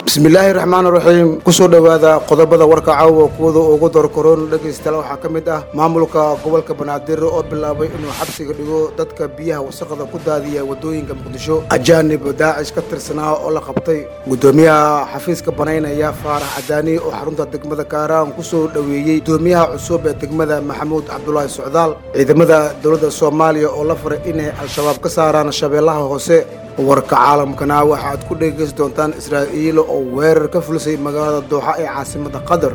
bismillaahi raxmaan raxiim kusoo dhowaada qodobada warka caawa kuwada ugu doorkaroon dhegaystayaal waxaa ka mid ah maamulka gobolka banaadir oo bilaabay inuu xabsiga dhigo dadka biyaha wasaqda ku daadiya wadooyinka muqdisho ajaanib daacish ka tirsanaa oo la qabtay gudoomiyaha xafiiska banaynaya faarax cadaani oo xarunta degmada kaaraan kusoo dhoweeyey gudoomiyaha cusub ee degmada maxamuud cabdulaahi socdaal ciidamada dowladda soomaaliya oo la faray inay al-shabaab ka saaraan shabeellaha hoose warka caalamkana waxaad ku dhegaysi doontaan israa'iil oo weerar ka fulisay magaalada dooxa ee caasimada qatar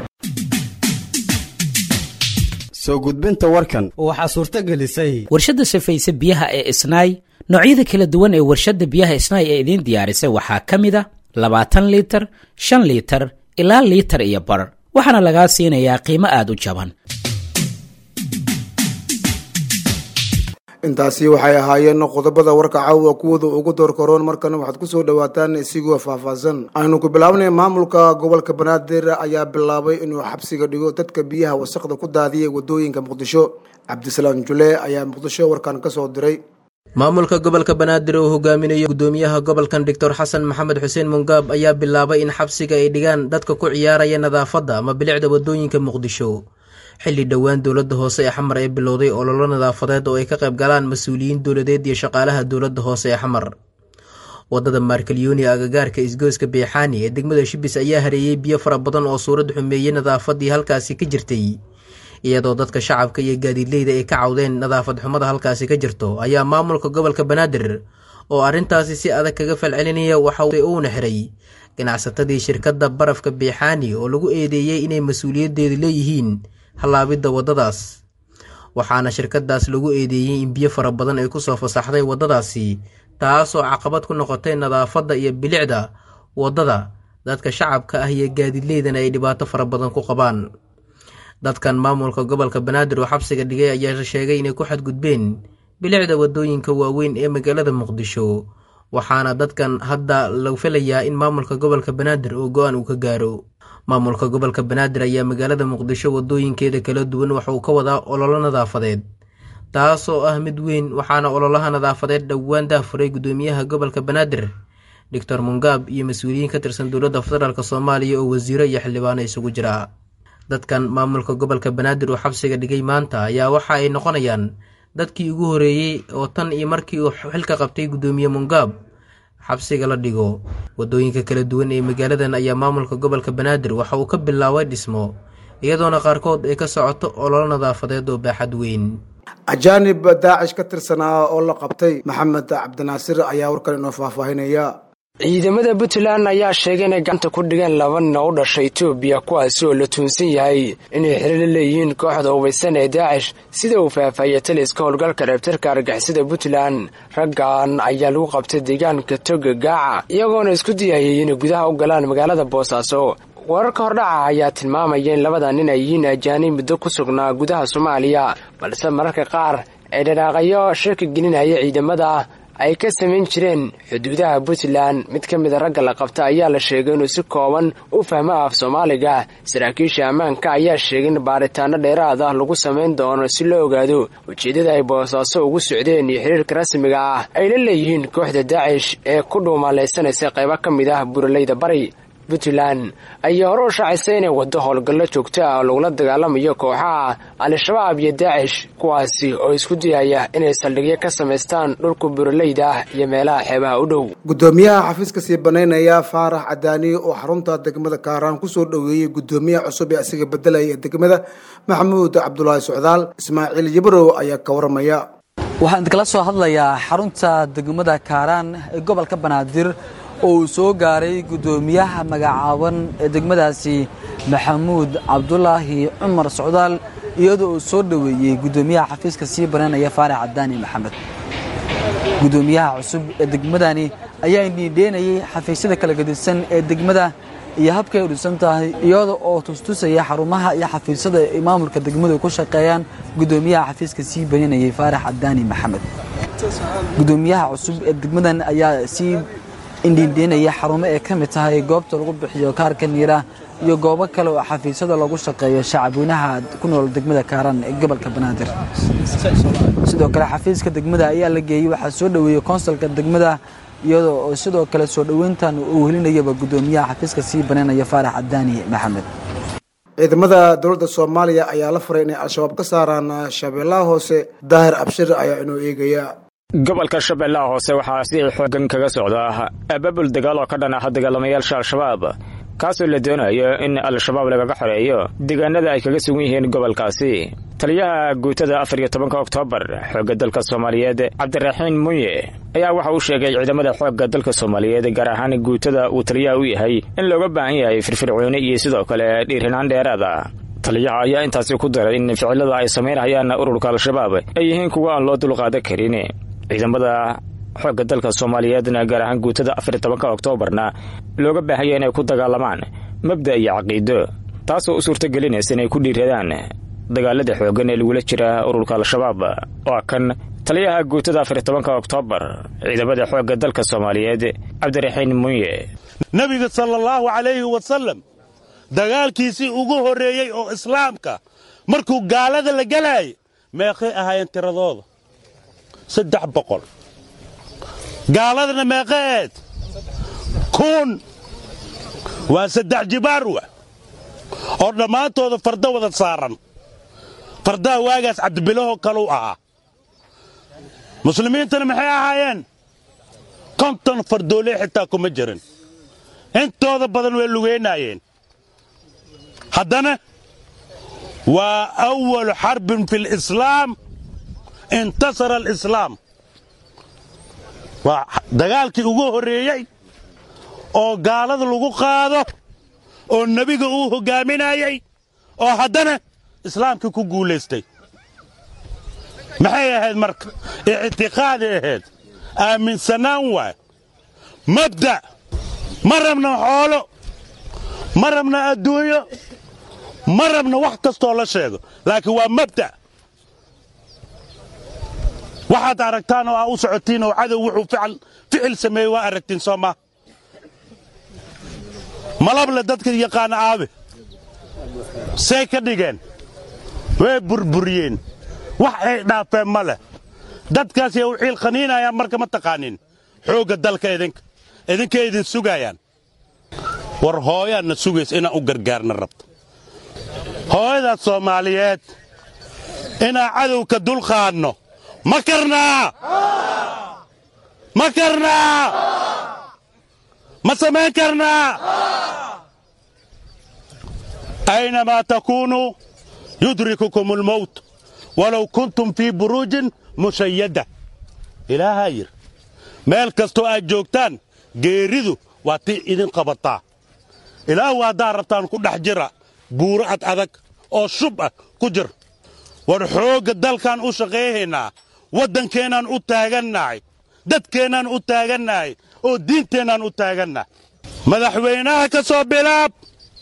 soo gudbinta warkan waxaa suurto gelisay warshadda safayse biyaha ee isnaay noocyada kala duwan ee warshadda biyaha isnaay ee idiin diyaarisay waxaa ka mid a labaatan liitar shan liitar ilaa liitar iyo bar waxaana lagaa siinayaa qiimo aad u jaban intaasi waxay ahaayeen qodobada warka caawa kuwada ugu doorkaroon markana waxaad kusoo dhawaataan isigoo faahfaahsan aynu ku bilaabnay maamulka gobolka banaadir ayaa bilaabay inuu xabsiga dhigo dadka biyaha wasaqda ku daadiyay wadooyinka muqdisho cabdisalaam jule ayaa muqdisho warkan kasoo diray maamulka gobolka banaadir oo hogaaminayo gudoomiyaha gobolkan doctor xasan maxamed xuseen mungaab ayaa bilaabay in xabsiga ay dhigaan dadka ku ciyaaraya nadaafadda ama bilicda wadooyinka muqdisho xilli dhowaan dowladda hoose ee xamar ee bilowday ololo nadaafadeed oo ay ka qayb galaan mas-uuliyiin dowladeed iyo shaqaalaha dowladda hoose ee xamar wadada maarkalyooni agagaarka isgooska beexaani ee degmada shibis ayaa hareeyey biyo fara badan oo suurad xumeeyey nadaafaddii halkaasi ka jirtay iyadoo dadka shacabka iyo gaadiidleyda ay ka cawdeen nadaafad xumada halkaasi ka jirto ayaa maamulka gobolka banaadir oo arrintaasi si adag kaga falcelinaya waxa uuna xiray ganacsatadii shirkadda barafka beexaani oo lagu eedeeyey inay mas-uuliyaddeedu leeyihiin hallaabidda waddadaas waxaana shirkadaas lagu eedeeyey in biyo fara badan ay kusoo fasaxday waddadaasi taasoo caqabad ku noqotay nadaafadda iyo bilicda waddada dadka shacabka ah iyo gaadiidleydana ay dhibaato fara badan ku qabaan dadkan maamulka gobolka banaadir oo xabsiga dhigay ayaa sheegay inay ku xadgudbeen bilicda waddooyinka waaweyn ee magaalada muqdisho waxaana dadkan hadda la filayaa in maamulka gobolka banaadir oo go-aan uu ka gaaro maamulka gobolka banaadir ayaa magaalada muqdisho wadooyinkeeda kala duwan waxa uu ka wadaa ololo nadaafadeed taasoo ah mid weyn waxaana ololaha nadaafadeed dhowaan daafuray gudoomiyaha gobolka banaadir doctor mungaab iyo mas-uuliyiin ka tirsan dowladda federaalk soomaaliya oo wasiiro iyo xildhibaano isugu jira dadkan maamulka gobolka banaadir oo xabsiga dhigay maanta ayaa waxa ay noqonayaan dadkii ugu horeeyey oo tan iyo markii uu xilka qabtay gudoomiye mungaab xabsiga la dhigo wadooyinka kala duwan ee magaaladan ayaa maamulka gobolka banaadir waxa uu ka bilaabay dhismo iyadoona qaarkood ay ka socoto ololo nadaafadeed oo baaxad weyn ajaanib daacish ka tirsanaa oo la qabtay maxamed cabdinaasir ayaa warkan inoo faahfaahinaya ciidamada puntland ayaa sheegay inay gacanta ku dhigeen laba nin oo u dhashay etoobiya kuwaasi oo la tuunsan yahay inay xiriir la leeyihiin kooxda hubaysan ee daacish sida uu faahfaahiyey taliska howlgalka reebtarka argixisada puntland raggan ayaa lagu qabtay deegaanka toga gaaca iyagoona isku diyayay inay gudaha u galaan magaalada boosaaso wararka hordhaca ayaa tilmaamaya in labada nin ay yihiin ajaanib muddo ku sugnaa gudaha soomaaliya balse mararka qaar ay dhanaaqayo shirka gelinaya ciidamada ay ka samayn jireen xuduudaha puntland mid ka mida ragga la qabta ayaa la sheegay inuu si kooban u fahmo af soomaaliga saraakiisha ammaanka ayaa sheegay in baaritaano dheeraad ah lagu samayn doono si loo ogaado ujeeddada ay boosaaso ugu socdeen iyo xiriirka rasmiga ah ay la leeyihiin kooxda daacish ee ku dhuumaalaysanaysa qaybo ka mid ah buraleyda bari puntland ayaa hore u shaacisay inay waddo howlgallo joogto ah oo lagula dagaalamayo kooxaha al-shabaab iyo daacish kuwaasi oo isku dayaya inay saldhigyo ka samaystaan dhulka buraleyda ah iyo meelaha xeebaha u dhow gudoomiyaha xafiiska sii banaynaya faarax cadaani oo xarunta degmada kaaraan kusoo dhoweeyey gudoomiyaha cusub ee asiga bedelaya ee degmada maxamuud cabdulaahi socdaal ismaaciil yabrow ayaa ka waramaya waxaan kala soo hadlayaa xarunta degmada kaaraan ee gobolka banaadir oo uu soo gaaray guddoomiyaha magacaaban ee degmadaasi maxamuud cabdulaahi cumar socdaal iyadoo uu soo dhoweeyey guddoomiyaha xafiiska sii banaynaya faarax cadaani maxamed guddoomiyaha cusub ee degmadani ayaa indhiidheynayay xafiisyada kala gedisan ee degmada iyo habkay u dhisan tahay iyada oo tustusaya xarumaha iyo xafiisyada ay maamulka degmadu ku shaqeeyaan guddoomiyaha xafiiska sii banaynayay faarax cadaani maxamed guddoomiyaha cusub ee degmadan ayaa sii indhiindhiinaya xarumo ay ka mid tahay goobta lagu bixiyo kaarka niira iyo goobo kale oo xafiisyada lagu shaqeeyo shacabweynaha ku nool degmada kaaran ee gobolka banaadir sidoo kale xafiiska degmada ayaa la geeyey waxaa soo dhoweeyey konsulka degmada iyadoo oo sidoo kale soo dhoweyntan uu helinayaba guddoomiyaha xafiiska sii banaynaya faarax cadaani maxamed ciidamada dowladda soomaaliya ayaa la faray inay al-shabaab ka saaraan shabeellaha hoose daahir abshir ayaa inoo eegaya gobolka shabeellaha hoose waxaa si xoogan kaga socda abaabul dagaal oo ka dhan ah dagaalamayaasha al-shabaab kaasoo la doonayo in al-shabaab lagaga xoreeyo deegaanada ay kaga sugan yihiin gobolkaasi taliyaha guutada afar iyo tobanka oktoobar xoogga dalka soomaaliyeed cabdiraxiin munye ayaa waxa uu sheegay ciidamada xoogga dalka soomaaliyeed gaar ahaan guutada uu taliyaha u yahay in looga baahan yahay firfircooni iyo sidoo kale dhiirinaan dheeraada taliyaha ayaa intaasi ku daray in ficilada ay samaynayaan ururka al-shabaab ay yihiin kuwa aan loo dulqaadan karin ciidamada xoogga dalka soomaaliyeedna gaar ahaan guutada afar iyo tobanka oktoobarna looga baahanya inay ku dagaalamaan mabda iyo caqiido taasoo u suurtagelinaysa inay ku dhiiradaan dagaalada xooggan ee lagula jira ururka al-shabaab waa kan taliyaha guutada afar iyo tobanka oktoobar ciidamada xoogga dalka soomaaliyeed cabdiraxiin munye nebiga sala allahu calayhi wasallam dagaalkiisii ugu horreeyey oo islaamka markuu gaalada la gelaayay meeqay ahaayeen tiradooda saddex boqol gaaladana meeqaeed kun waa saddex jibaarwa oo dhammaantooda farda wada saaran fardaha waagaas cabdibilahoo kaluu ahaa muslimiintana maxay ahaayeen konton fardoolee xitaa kuma jirin intooda badan way lugaynaayeen haddana waa awalu xarbin fi lislaam intasara alislaam waa dagaalkii ugu horreeyey oo gaalada lagu qaado oo nebiga uu hoggaaminayey oo haddana islaamkii ku guulaystay maxay ahayd marka ictiqaaday ahayd aaminsanaan waay mabda' ma rabna xoolo ma rabna adduunyo ma rabna wax kastoo la sheego laakiin waa mabda' waxaad aragtaan oo aa u socotiin oo cadow wuxuu ficil sameeyey waa aragtiin soo maa malable dadka yaqaana aabe say ka dhigeen way burburiyeen wax ay dhaafeen ma leh dadkaasay u ciil qaniinayaan marka ma taqaanin xoogga dalka idinka idinkay idin sugaayaan war hooyaadna sugaysa inaan u gargaarna rabto hooyadaas soomaaliyeed inaan cadowka dulqaadno ma karnaa ma karnaa ma samayn karnaa aynamaa takuunuu yudrikukum almowt walow kuntum fii buruujin mushayada ilaahaa yir meel kastoo aad joogtaan geeridu waa tii idin qabataa ilaahu haddaad rabtaan ku dhex jira buuro ad adag oo shub ah ku jir war xoogga dalkaan u shaqayhaynaa waddankeennaan u taagannahay dadkeennaan u taagannahay oo diinteennaan u taagannahay madaxweynaha ka soo bilaab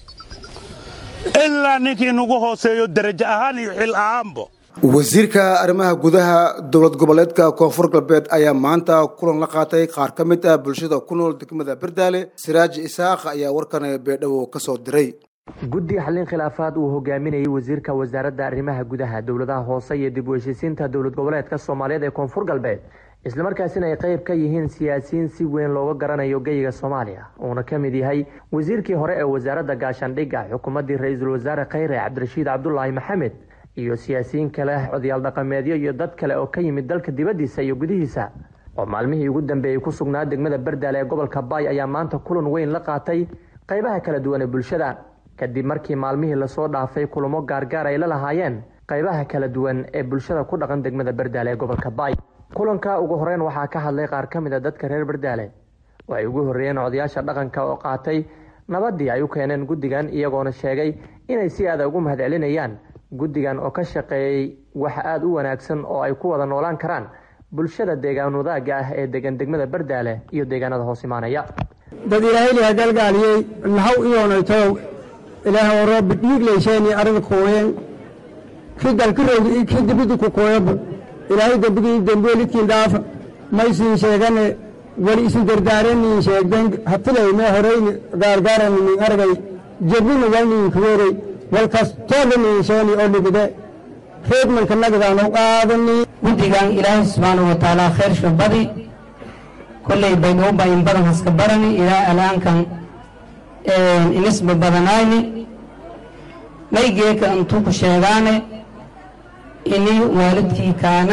ilaa ninkii nagu hooseeyo derajo ahaan iyo xil ahaanbo wasiirka arrimaha gudaha dowlad goboleedka koonfur galbeed ayaa maanta kulan la qaatay qaar ka mid ah bulshada ku nool degmada berdaale siraaji isaaq ayaa warkan beedhow ka soo diray guddi xallin khilaafaad uu hogaaminayay wasiirka wasaaradda arrimaha gudaha dowladaha hoose iyo dib u heshiisiinta dowlad goboleedka soomaaliyeed ee koonfur galbeed islamarkaasina ay qayb ka yihiin siyaasiyiin si weyn looga garanayo geyiga soomaaliya uuna ka mid yahay wasiirkii hore ee wasaaradda gaashaandhigga xukuumaddii ra-iisul wasaare khayre cabdirashiid cabdulaahi maxamed iyo siyaasiyiin kale odayaal dhaqameedyo iyo dad kale oo ka yimid dalka dibaddiisa iyo gudihiisa oo maalmihii ugu dambeeyey ku sugnaa degmada berdaale ee gobolka baay ayaa maanta kulan weyn la qaatay qaybaha kala duwan ee bulshada kadib markii maalmihii lasoo dhaafay kulamo gaargaar ay la lahaayeen qaybaha kala duwan ee bulshada ku dhaqan degmada berdaale ee gobolka baay kulanka ugu horeyn waxaa ka hadlay qaar ka mid a dadka reer berdaale oo ay ugu horreeyeen odayaasha dhaqanka oo qaatay nabadii ay u keeneen guddigan iyagoona sheegay inay si aada ugu mahadcelinayaan guddigan oo ka shaqeeyey wax aada u wanaagsan oo ay ku wada noolaan karaan bulshada deegaan wadaagga ah ee degan degmada berdaale iyo deegaanada hoos imaanaya dad ilaahayliha galgaaliyey nahaw iyoonaytow ilaah roobi dhiiglayseeni arada kooyeen ki dalkirowdi ki dibidi ku kooyaba ilaahay dembigii dembeelidkiin dhaafa maysiin sheegane weli isin dardaaraniin sheegden hafilay mee horeyni gaargaaraniin argay jebina walniin kuweerey walkas toodaniin sheeni oo ligide reedmanka nagadaanu qaadani guddigan ilaahay subxaana wa tacaala khayr shubadi kolley baydhabo baa in badan haska barani ilaa alaankan inisba badanayni maygeeka intuu ku sheegaane ini waalidkii kaana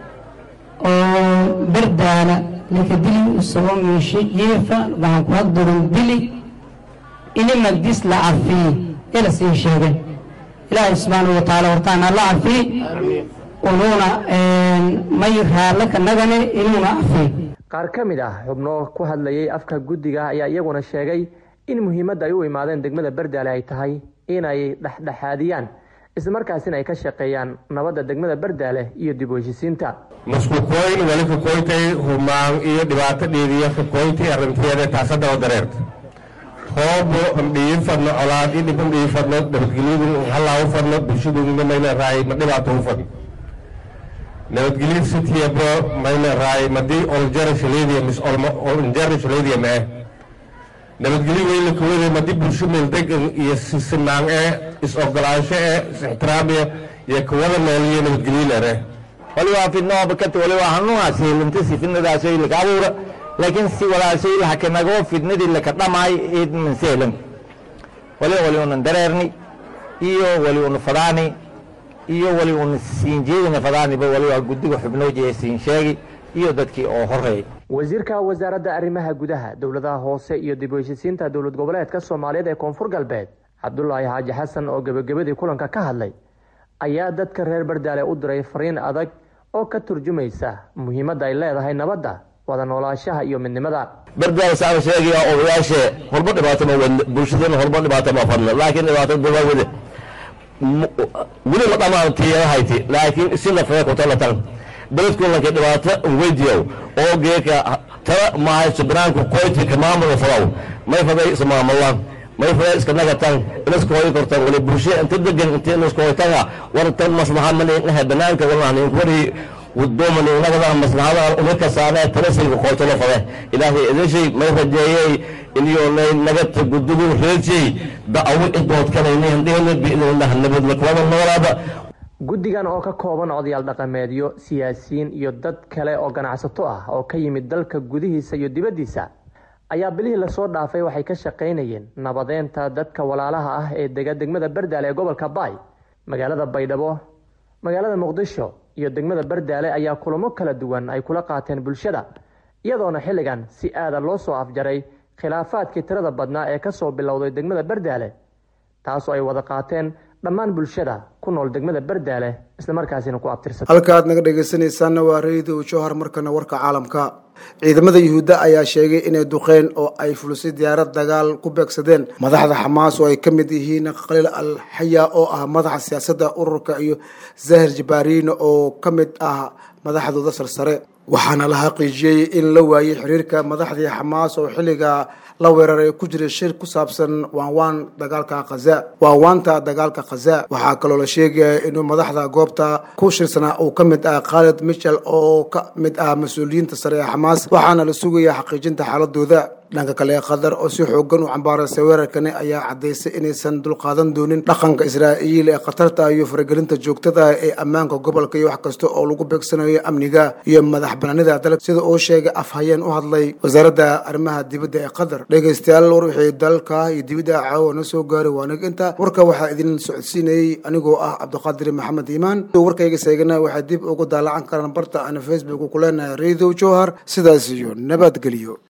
oo berdaala lakadili usoo miishe yeefa waxaan ku haddurin dili ini magdis la cafiye ila sii sheegay ilaahay subxaanahu wa tacaala hortaana la cafiye unuuna may raalle ka nagane inuuna cafiye qaar ka mid ah xubno ku hadlayay afka guddiga ayaa iyaguna sheegay in muhiimadda ay u imaadeen degmada berdaale ay tahay inay dhexdhexaadiyaan islamarkaasina ay ka shaqeeyaan nabadda degmada berdaale iyo dib u heshisiinta maskukoyn wali kakoytay humaan iyo dhibaato dhiidiyo kakoyntii arrinteeda taasada oo dareerta hoobo amdhiyin fadno colaad iyo dhib amdhiyin fadno nabadgelyadu hallaa u fadno bulshadu mayna raay ma dhibaato u fadno nabadgelyo sitiyabo mayna raay madii oljara shaleediya mis oljara shaleediya ma eh nabadgelyo weyla kawada madii bulsho meel degan iyo sisinaan eh is-ogolaansho eh is-ixtiraamiya iyo kawada nooliyo nabadgelyo lere waliba fidnooba kati waliba hanuunaasi lintasi fidnadaasay laka abuura laakiin si walaashay lahakanagoo fidnadii laka dhamaay id manseelan waliba wali unan dareerni iyo wali una fadaani iyo wali una siin jeedina fadaaniba waliba guddiga xubnooji ee siin sheegi iyo dadkii oo horeeyay wasiirka wasaaradda arrimaha gudaha dowladaha hoose iyo dib u heshisiinta dowlad goboleedka soomaaliyeed ee koonfur galbeed cabdulaahi xaaji xasan oo gebagabadii kulanka ka hadlay ayaa dadka reer bardaale u diray fariin adag oo ka turjumaysa muhiimadda ay leedahay nabadda wada noolaashaha iyo midnimada bardaale saaba sheegaya odayaashe horba dhibaato ma wadne bulshadana horba dhibaato ma fadna laakiin dhibaato daba wade weli la dhamaantiyahayti laakiin si lafee kutalatan beledkulanka dhibaato weydiyow oo geeka tala mahayso banaanku qoyti ka maamul fadaw may faday ismaamulaan may faday iska nagatan inaska hoy kortan wali bulsho inta degan inta inaska hoytanga war tan maslaha maningahe banaanka walnahanin wari wadooman nagada maslahada unaka saane talasayga qoytolo fade ilaahay idashay may rajeeyey iniyonay nagata gudugu reejay da'awo idoodkanaynayan dhihna biidnillah nabadla kuwada noolaada guddigan oo ka kooban odayaal dhaqameedyo siyaasiyiin iyo dad kale oo ganacsato ah oo ka yimid dalka gudihiisa iyo dibaddiisa ayaa bilihii lasoo dhaafay waxay ka shaqaynayeen nabadeynta dadka walaalaha ah ee dega degmada berdaale ee gobolka baay magaalada baydhabo magaalada muqdisho iyo degmada berdaale ayaa kulamo kala duwan ay kula qaateen bulshada iyadoona xilligan si aada loo soo afjaray khilaafaadkii tirada badnaa ee kasoo bilowday degmada berdaale taasoo ay wada qaateen dhammaan bulshada ku nool degmada berdaale islamarkaasina ku abtirsata halka aad naga dhegaysanaysaanna waa radio jowhar markana warka caalamka ciidamada yuhuudda ayaa sheegay inay duqeen oo ay fulisay diyaarad dagaal ku beegsadeen madaxda xamaas oo ay ka mid yihiin khaliil al xaya oo ah madaxa siyaasadda ururka iyo zahir jabaariin oo ka mid ah madaxdooda sarsare waxaana la xaqiijiyey in la waayey xiriirka madaxdii xamaas oo xilliga la weeraray ku jiray shir ku saabsan waanwaan dagaalka khaza waanwaanta dagaalka khaza waxaa kaloo la sheegaya inuu madaxda goobta ku shirsanaa uu ka mid ah khaalid michel oo ka mid ah mas-uuliyiinta sare ee xamaas waxaana la sugaya xaqiijinta xaaladooda dhanka kale qatar oo si xoogan u cambaaraysa weerarkani ayaa caddaysay inaysan dulqaadan doonin dhaqanka israa'iil ee khatarta iyo faragelinta joogtada ee ammaanka gobolka iyo wax kasta oo lagu beegsanayo amniga iyo madax banaanida dalka sida uu sheegay afhayeen u hadlay wasaaradda arrimaha dibadda ee qatar dhegaystayaal war wixii dalka iyo dibadda caawa na soo gaaray waanag inta warka waxaa idin socodsiinayey anigoo ah cabdiqaadir maxamed iimaan warkayga seegana waxay dib ugu daalacan karaan barta aan facebook ku leenahay radio jowhar sidaas iyo nabadgelyo